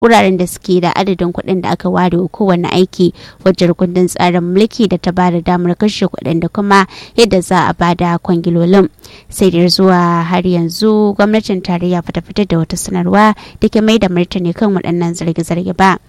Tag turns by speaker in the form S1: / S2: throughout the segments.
S1: wuraren da suke da adadin kuɗin da aka ware wa kowane aiki wajen kundin tsarin mulki da ta bada damar kashe kuɗin da kuma yadda za a bada kwangilolin sai da zuwa har yanzu gwamnatin tarayya fata fitar da wata sanarwa da ke mai da martani kan waɗannan zarge-zarge ba.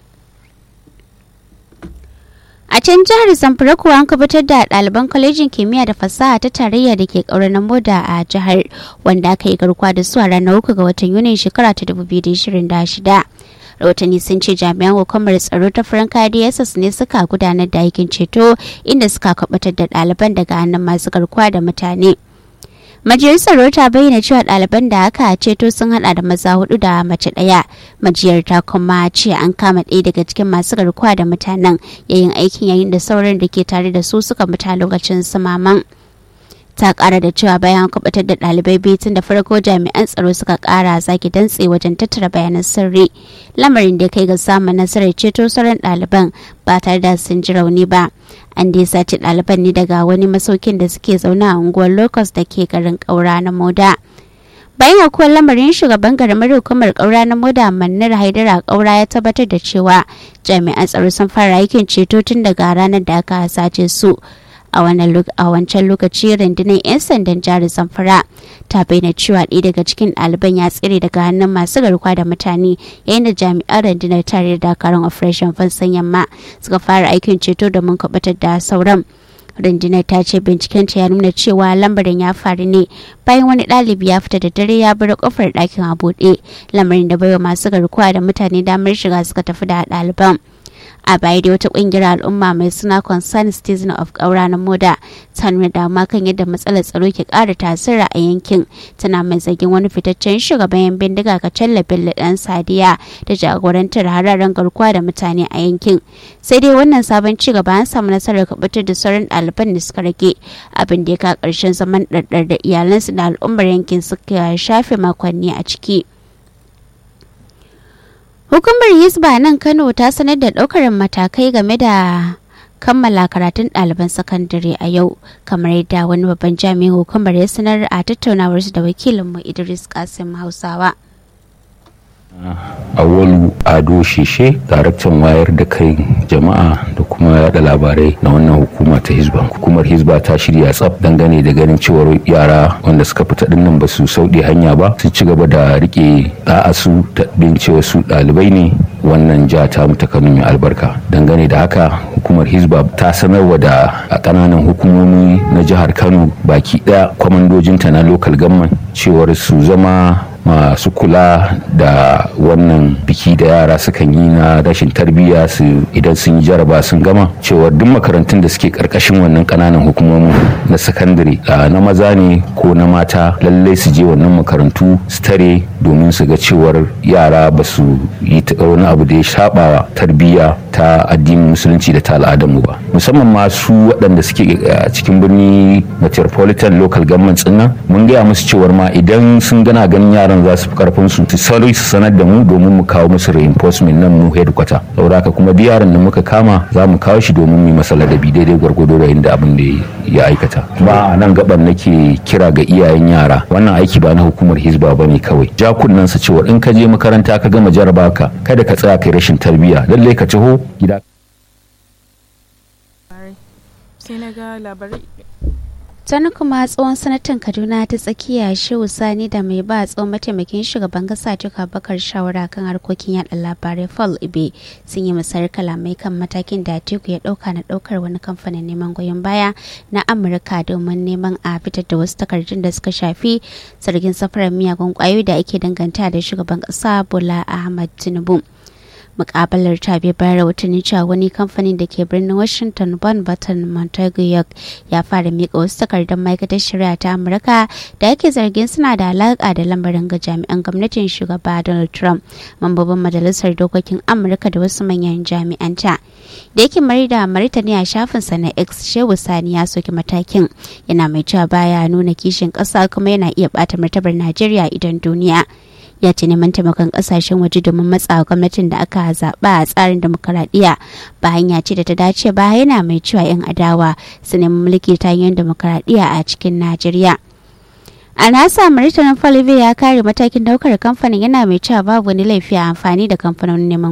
S1: A can jihar Zamfara kuwa an kubutar da ɗaliban kwalejin kimiyya da fasaha ta tarayya da ke ƙaurar moda a jihar wanda aka yi garkuwa da su a ranar uku ga watan Yunin shekara ta 2026. rahotanni sun ce jami'an hukumar tsaro ta franka dss ne suka gudanar da aikin ceto inda suka kubutar da ɗaliban daga hannun masu garkuwa da mutane. majiyar tsaro ta bayyana cewa ɗaliban da aka ceto sun hada da maza hudu da mace ɗaya majiyar ta kuma ce an kama ɗaya daga cikin masu garkuwa da mutanen yayin aikin yayin da sauran da ke tare da su suka mutu lokacin samaman ta kara da cewa bayan kubutar da ɗalibai biyu tun da farko jami'an tsaro suka kara zaki dantse wajen tattara bayanan sirri lamarin da kai ga samun nasarar ceto sauran ɗaliban ba tare da sun ji rauni ba an dai sace ɗaliban ne daga wani masaukin da suke zaune a unguwar locust da ke garin ƙaura na moda bayan akwai lamarin shugaban garamar hukumar ƙaura na moda mannar haidara ƙaura ya tabbatar da cewa jami'an tsaro sun fara aikin ceto tun daga ranar da aka sace su a wancan lokaci rundunar 'yan sandan jihar zamfara ta bayyana cewa ɗaya daga cikin ɗaliban ya tsire daga hannun masu garkuwa da mutane yayin da jami'an rundunar tare da dakarun operation fansan yamma suka fara aikin ceto domin kubutar da sauran rundunar ta ce bincikenta ya nuna cewa lambarin ya faru ne bayan wani ɗalibi ya fita da dare ya bar kofar ɗakin a buɗe lamarin da baiwa masu garkuwa da mutane damar shiga suka tafi da ɗaliban a baya da wata kungiyar al'umma mai suna concern citizen of ƙaura na moda ta nuna dama kan yadda matsalar tsaro ke ƙara tasiri a yankin tana mai zargin wani fitaccen shugaban yan bindiga ka bello dan sadiya da jagorantar hararen garkuwa da mutane a yankin sai dai wannan sabon ci gaba an samu nasarar kubutar da sauran ɗaliban da suka rage abin da ya ka ƙarshen zaman ɗarɗar da iyalansu da al'ummar yankin suka shafe makonni a ciki. Hukumar Hisba nan Kano ta sanar da ɗaukar matakai game da kammala karatun ɗaliban sakandare a yau kamar yadda wani babban jami'in hukumar ya sanar a tattaunawarsu da wakilinmu Idris Kasim Hausawa.
S2: Awalu Ado Shishe, daraktan wayar da kai jama'a da kuma yada labarai na wannan hukuma ta Hizba. Hukumar Hizba ta shirya tsaf dangane da ganin cewar yara wanda suka fita dinnan ba su sauɗe hanya ba su ci gaba da rike da'a su ta bin cewa su ɗalibai ne wannan ja ta mu ta Kano mai albarka. Dangane da haka hukumar Hizba ta sanarwa da a ƙananan hukumomi na jihar Kano baki ɗaya kwamandojinta na local government cewar su zama masu kula da wannan biki da yara sukan yi na rashin tarbiyya su idan sun yi jaraba sun gama cewar duk makarantun da suke karkashin wannan kananan hukumomi na sakandare na maza ne ko na mata lallai su je wannan makarantu su tare domin su ga cewar yara ba su yi wani abu da ya shabawa tarbiyya ta addinin musulunci da ta al'adarmu ba musamman ma su waɗanda suke cikin birni metropolitan local government nan mun gaya musu cewar ma idan sun gana ganin yara yaran za su fi karfin su su sauri su sanar da mu domin mu kawo musu reinforcement nan mu headquarter saboda haka kuma duk yaron da muka kama za mu kawo shi domin mu masa ladabi daidai gwargwado da inda abin da ya aikata kuma a nan gaban nake kira ga iyayen yara wannan aiki ba na hukumar hizba ba ne kawai ja kunnen sa cewa in ka je makaranta ka gama jaraba ka kada ka tsaya kai rashin tarbiyya lallai ka taho gida
S3: sai na ga labarai
S1: tani kuma tsohon sanatan kaduna ta tsakiya shehu sani da mai ba tsohon mataimakin shugaban kasa tuka bakar shawara kan harkokin yada labarai fall ibe sun yi musayar kalamai kan matakin da teku ya dauka na daukar wani kamfanin neman goyon baya na amurka domin neman a fitar da wasu takardun da suka shafi zargin safarar miyagun kwayoyi da ake danganta da shugaban kasa bola ahmad tinubu mukabalar ta bai bayar rahotanni cewa wani kamfanin da ke birnin washington bon baton montague york ya fara mika wasu takardun ma'aikatar shari'a ta amurka da ake zargin suna da alaka da lambarin ga jami'an gwamnatin shugaba donald trump mambobin majalisar dokokin amurka da wasu manyan jami'anta da yake mari da martani a shafinsa na x shehu sani ya soki matakin yana mai cewa baya nuna kishin ƙasa kuma yana iya bata martabar najeriya idan duniya ya ce neman taimakon kasashen waje domin matsa gwamnatin da aka zaɓa a tsarin demokaradiyya ba hanya ce da ta dace ba yana mai cewa 'yan adawa su nemi mulki ta hanyar demokaradiyya a cikin najeriya a nasa maritanin falive ya kare matakin daukar kamfanin yana mai cewa babu wani laifi a amfani da kamfanonin neman